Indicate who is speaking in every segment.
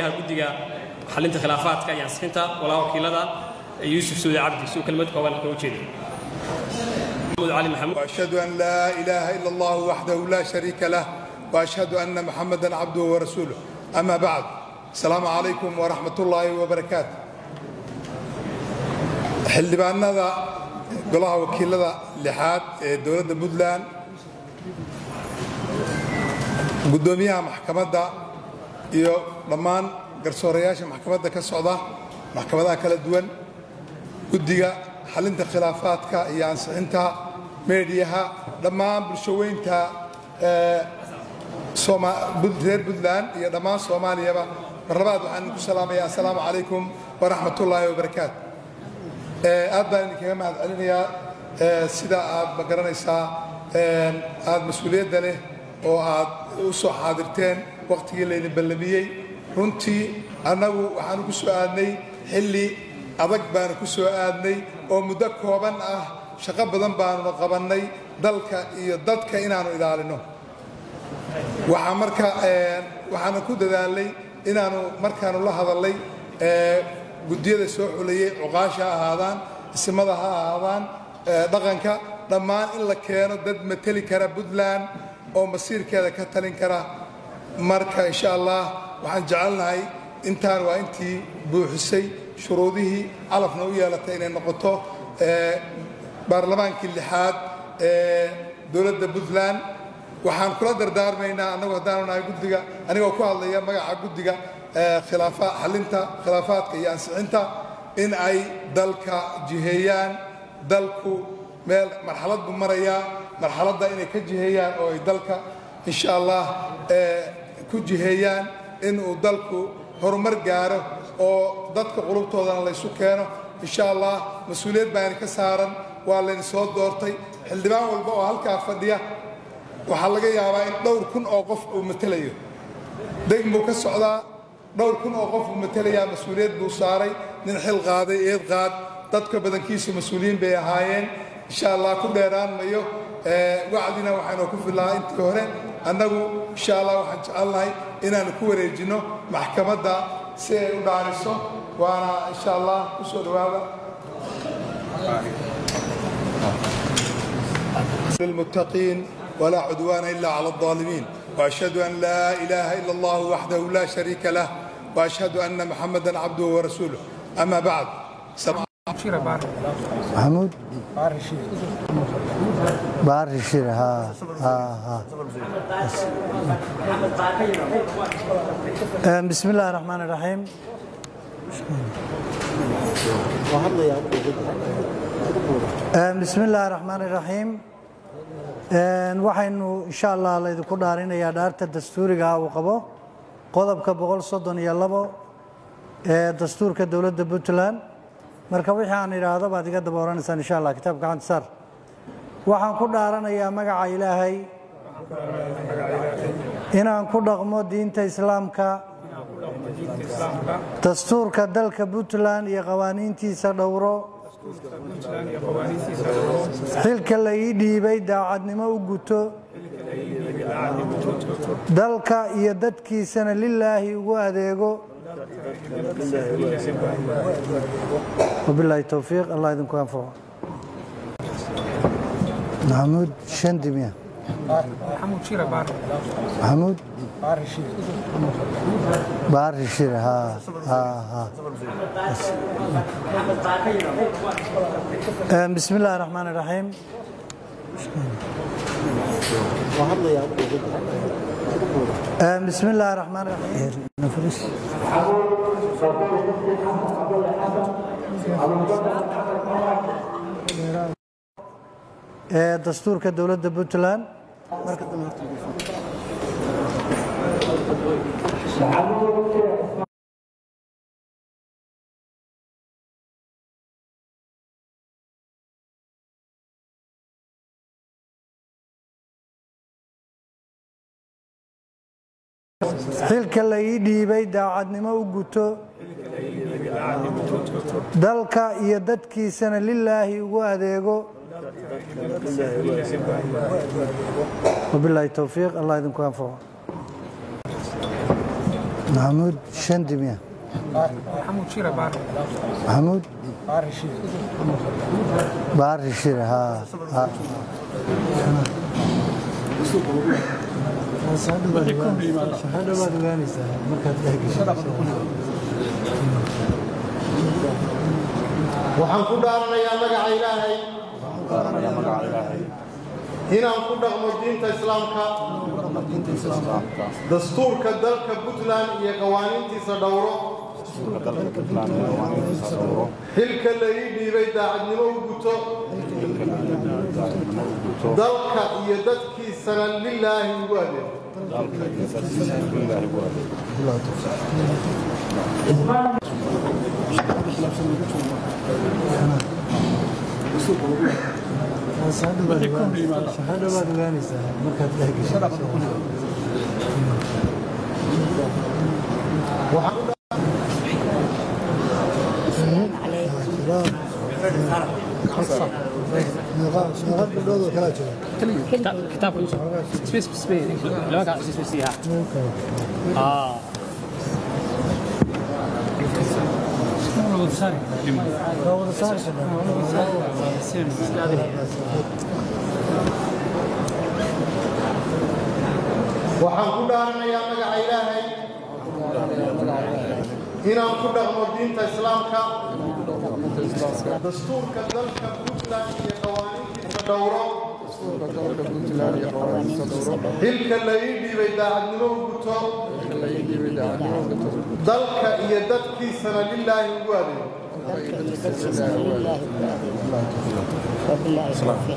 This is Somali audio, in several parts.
Speaker 1: guddiga xalinta khilaafaadka iyo ansixinta walaa wakiilada yuusuf suudi cabdi suu kelmad kooban ka ujeeda علي محمود
Speaker 2: وأشهد أن لا إله إلا الله وحده لا شريك له وأشهد أن محمدا عبده ورسوله أما بعد السلام عليكم ورحمة الله وبركاته xildhibaanada golaha wakiilada lixaad ee dowladda puntland guddoomiyaha maxkamadda iyo dhammaan garsoorayaasha maxkamadda ka socda maxkamadaha kala duwan guddiga xalinta khilaafaadka iyo ansixinta meediyaha dhammaan bulshoweynta reer puntland iyo dhammaan soomaaliyaba marlabaad waxaan idinku salaamaya assalaamu calaykum waraxmat ullaahi wabarakaatu aad baan idinkaga mahad celinayaa sida aad ma garanaysaa aad mas-uuliyadda leh oo aad u soo xaadirteen wakhtigii laydin ballamiyey runtii annagu waxaanu ku soo aadnay xilli adag baanu ku soo aadnay oo muddo kooban ah shaqo badan baanuna qabannay dalka iyo dadka inaannu ilaalino waxaa marka waxaanu ku dadaalnay inaannu markaanu la hadallay guddiyada soo xulayey cuqaasha ha ahaadaan isimada ha ahaadaan dhaqanka dhammaan in la keeno dad mateli kara puntland oo masiirkeeda ka talin kara marka insha allah waxaan jecelnahay intaan waa intii buuxisay shuruudihii calafna u yeelatay inay noqoto baarlamaankii lixaad ee dowladda puntland waxaan kula dardaarmaynaa annagu haddaanu nahay guddiga anigoo ku hadlaya magaca guddiga xalinta khilaafaadka iyo ansixinta in ay dalka jiheeyaan dalku meel marxalad buu marayaa marxaladda inay ka jiheeyaan oo ay dalka insha allah ku jiheeyaan inuu dalku horumar gaaro oo dadka qulubtoodana laysu keeno insha allah mas-uuliyad baani ka saaran waa layni soo doortay xildhibaan walba oo halkaa fadhiya waxaa laga yaabaa in dhowr kun oo qof uu matelayo degn buu ka socdaa dhowr kun oo qof uu matelayaa mas-uuliyad buu saaray nin xil qaaday eed qaad dadka badankiisu mas-uuliyiin bay ahaayeen insha allah ku dheeraan mayo wacdina waxaynoo ku filaa intii hore annagu insha allah waxaan jecelnahay inaanu ku wareejinno maxkamadda si ay u dhaariso waana insha allah ku soo dhowaada للمتقين ولا عدوان إلا على الظالمين وأشهد أن لا إله إلا الله وحده لا شريك له وأشهد أن محمدا عبده ورسوله أما بعد
Speaker 3: محمود بار الشير ها ها ها بسم الله الرحمن الرحيم بسم الله الرحمن الرحيم waxaynu insha allah laydinku dhaarinayaa dhaarta dastuuriga uu qabo qodobka boqol soddon iyo labo ee dastuurka dowladda puntland marka wixii aan idhaahdo baad iga daba oranaysaan insha allah kitaabka gacanta saar waxaan ku dhaaranayaa magaca ilaahay inaan ku dhaqmo diinta islaamka dastuurka dalka puntland iyo qawaaniintiisa dhowro xilka la ii dhiibay daacadnimo u guto dalka iyo dadkiisana lilaahi ugu adeego wabilaahi towfiiq allah idinku anfaco maxamuud shandimiya maxamuud baari shir ha ha ha بسم الله الرحمن الرحيم بسم الله الرحمن الرحيم dastuurka dowladda puntland xilka la ii dhiibay daacadnimo u guto dalka iyo dadkiisana lilaahi ugu adeego wabilaahi towfiiq allah idinku anfaco maxamuud shandi miya maxamuud baari shir haa haa hadhowaad ogaanaysaa markaad
Speaker 4: waxaan ku dhaaranayaa magaca ilaahay inaan ku dhaqmo diinta islaamka dastuurka dalka puntland iyo qawaaniintiisa dhowro xilka la ii dhiibay daacadnimo u guto dalka iyo dadkiisana lilaahi ugu adeego
Speaker 3: hadhowaad ogaanaysaa markaad
Speaker 1: kitaabka Yusuf space space lama ka space space ah
Speaker 4: waxaan ku dhaaranayaa magaca ilaahay inaan ku dhaqmo diinta islaamka dastuurka dalka puntland iyo qawaaniintiisa dhowro xilka la ii dhiibay daacadnimo u guto dalka iyo dadkiisana lilaahi ugu adeego
Speaker 5: وبالله التوفيق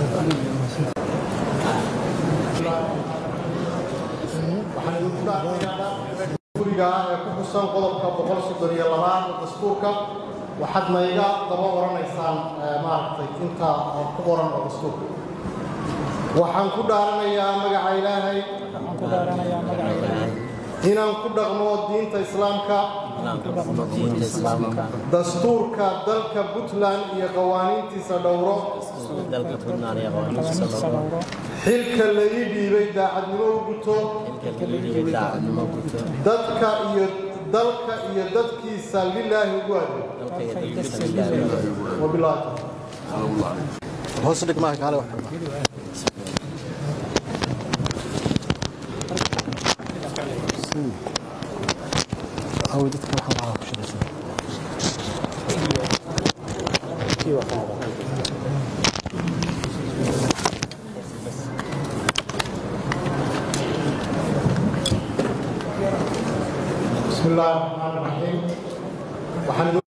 Speaker 4: waxaan idinku dhaaranayaa guriga ah ee ku xusan qodobka boqol soddon iyo labaad ee dastuurka waxaad mayga daba oranaysaan eh, maaragtay inta oo ku qoran oo dastuurka waxaan ku dhaaranayaa magaca ilaahay inaan ku dhaqmo diinta islaamka dastuurka dalka puntland iyo qawaaniintiisa dhowro
Speaker 6: dalka puntland iyo qawaaniintiisa dhowro
Speaker 4: xilka la ii dhiibay daacadnimo u guto
Speaker 6: xilka liliga daacadnimo guto
Speaker 4: dadka iyo dalka iyo dadkiisa lilaahi ugu adeego
Speaker 6: dalka iyo dadkiisa ilaahay
Speaker 4: wabilaahi
Speaker 7: hoos dhig maaha kaale wax aw dadka waxa waxa ku shaqeysan
Speaker 4: بسم الله الرحمن الرحيم waxaan idin-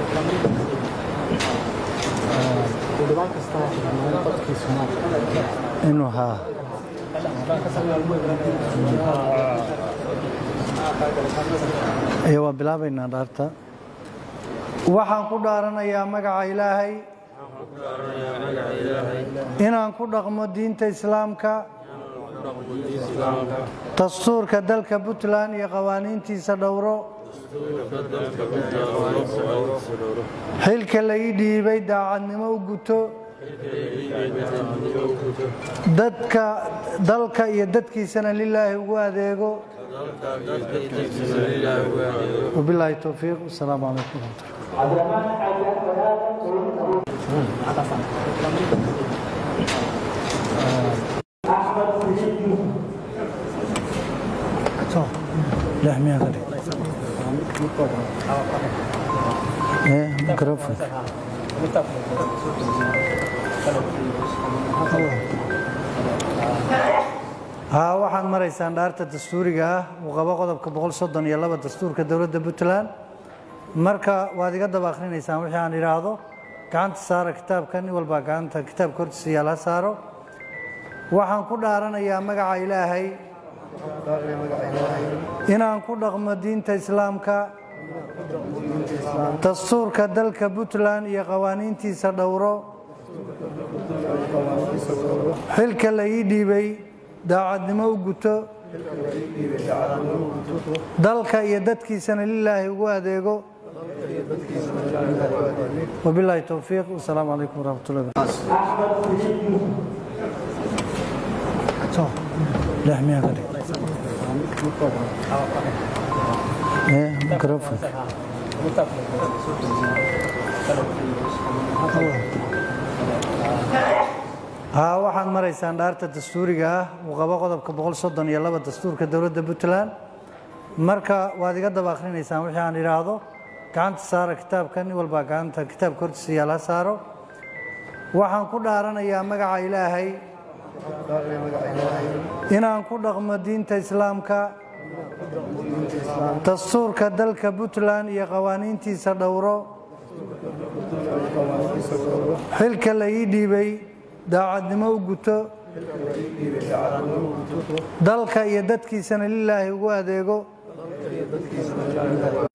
Speaker 3: inuu haa iyo waa bilaabaynaa dhaarta waxaan ku dhaaranayaa magaca ilaahay inaan ku dhaqmo diinta islaamka dastuurka dalka puntland iyo qawaaniintiisa dhowro xilka la ii dhiibay daacadnimo u guto dadka dalka iyo dadkiisana lilaahi ugu adeego wabilaahi towfiiq wasalaamu calaykum waraxmat lix miyaa ka dhig Eh, microphone. haa waxaad maraysaan dhaarta dastuuriga ah uu qabo qodobka boqol soddon iyo laba dastuurka dowladda puntland marka waad iga daba akhrinaysaan wixii aan idhaahdo gacanta saara kitaabka nin walbaa gacanta kitaabka hortiisa yaala saaro waxaan ku dhaaranayaa magaca ilaahay inaan ku dhaqmo diinta islaamka dastuurka dalka puntland iyo qawaaniintiisa dhowro xilka la ii dhiibay daacadnimo u guto dalka iyo dadkiisana lilaahi ugu adeego wabilaahi towfiiq wasalaamu calaykum waraxmatullahi wabarakatuh lix miyaa ka dhig Eh, microfonka. haa waxaad maraysaan dhaarta dastuuriga ah uu qabo qodobka boqol soddon iyo laba dastuurka dowladda puntland marka waad iga daba akhrinaysaan wixii aan idhaahdo gacanta saara kitaabka nin walbaa gacanta kitaabka hortiisa yaala saaro waxaan ku dhaaranayaa magaca ilaahay inaan ku dhaqmo diinta islaamka dastuurka dalka puntland iyo qawaaniintiisa dhowro xilka la ii dhiibay daacadnimo u guto dalka iyo dadkiisana lilaahi ugu adeego